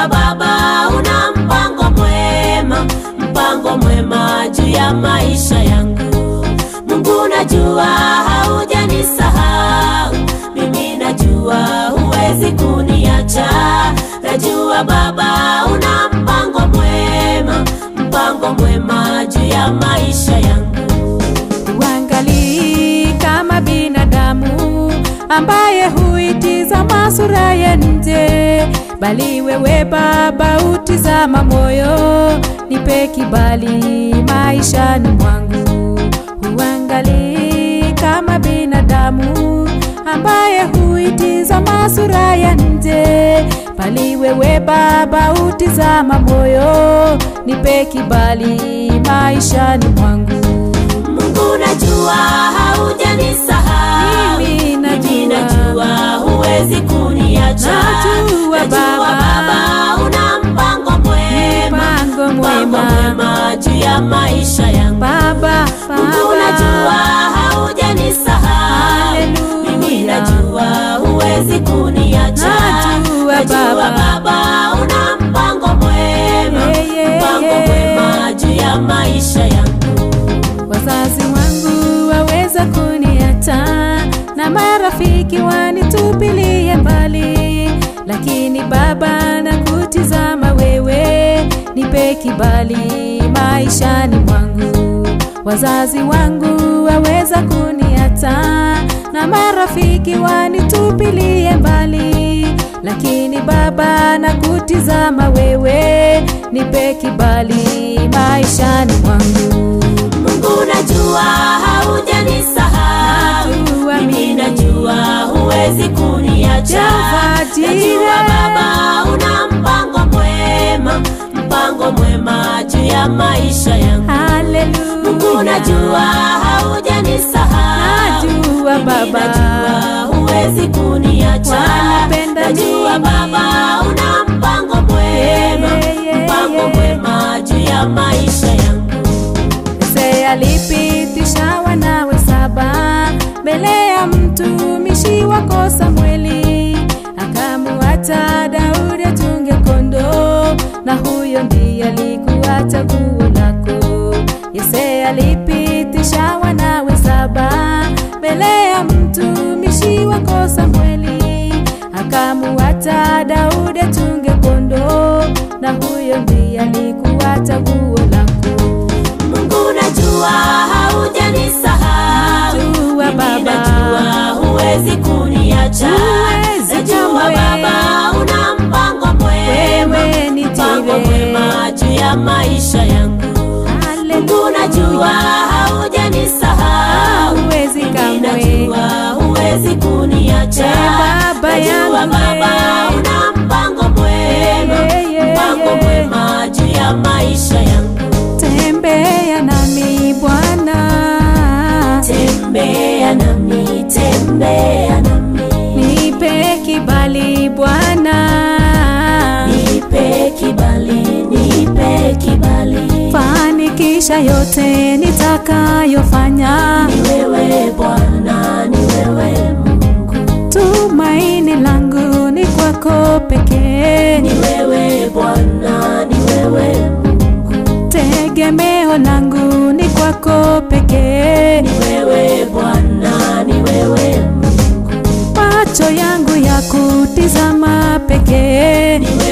najua Baba una mpango mwema, mpango mwema juu ya maisha yangu. Mungu najua haujanisahau, mimi najua huwezi kuniacha. Najua Baba una mpango mwema, mpango mwema juu ya maisha yangu. Uangalii kama binadamu ambaye huitizama sura ya nje, bali wewe Baba utizama moyo. Nipe kibali maishani mwangu. Uangalii kama binadamu ambaye huitizama sura ya nje, bali wewe Baba utizama moyo. Nipe kibali maishani mwangu. Mungu najua haujanisahau, Mimi najua. Mimi najua huwezi kuniacha. Najua Baba. Baba una mpango mwema, Mpango mpango mwema. mwema juu ya maisha yangu. Baba, Mungu najua haujanisahau, Haleluya. mimi najua huwezi kuniacha. Najua Baba. Baba una mpango mwema, Yeah, yeah, mpango yeah. mwema juu ya maisha yangu. wazazi wangu waweza kuniacha na marafiki wanitupilie mbali, lakini Baba nakutizama wewe, nipe kibali maishani mwangu. Wazazi wangu waweza kuniacha na marafiki wanitupilie mbali, lakini Baba nakutizama wewe, nipe kibali maishani mwangu. Mungu najua haujanisahau, Najua mimi mimi. najua huwezi kuniacha. Jehova Jireh. Najua Baba una mpango mwema, mpango mwema juu ya maisha yangu. Haleluya. Mungu najua haujanisahau, Najua Mimi Baba. najua huwezi kuniacha. Wanipenda Najua mimi. Baba una mpango mwema, Yeah, yeah, mpango yeah. mwema juu ya maisha yangu. Mose alipitisha wanawe saba mbele ya mtumishi wako Samweli, akamuacha Daudi achunge kondoo, na huyo ndiye alikuwa chaguo lako. Yese alipitisha wanawe saba mbele ya mtumishi wako Samweli, akamuacha Daudi achunge kondoo, na huyo ndiye alikuwa chaguo lako. Mungu najua haujanisahau, Najua Mimi Baba. najua huwezi kuniacha. Huwezi Najua kamwe. Baba una mpango mwema, Wewe ni mpango Jireh. mwema juu ya maisha yangu. Mungu najua haujanisahau, Huwezi Mimi kamwe. najua huwezi kuniacha. Ee Baba Najua yangu, Baba una mpango mwema, Yeah, yeah, mpango yeah. mwema juu ya maisha yangu. Tembea nami Bwana, Tembea nami, tembea nami, nipe kibali Bwana, nipe kibali, nipe kibali. fanikisha yote nitakayofanya. Ni wewe Bwana, ni wewe Mungu, Tumaini langu ni kwako pekee, ni wewe Bwana, ni wewe Mungu, tegemeo langu ni kwako pekee. ni wewe Bwana, ni wewe Mungu, macho yangu ya kutizama pekee, ni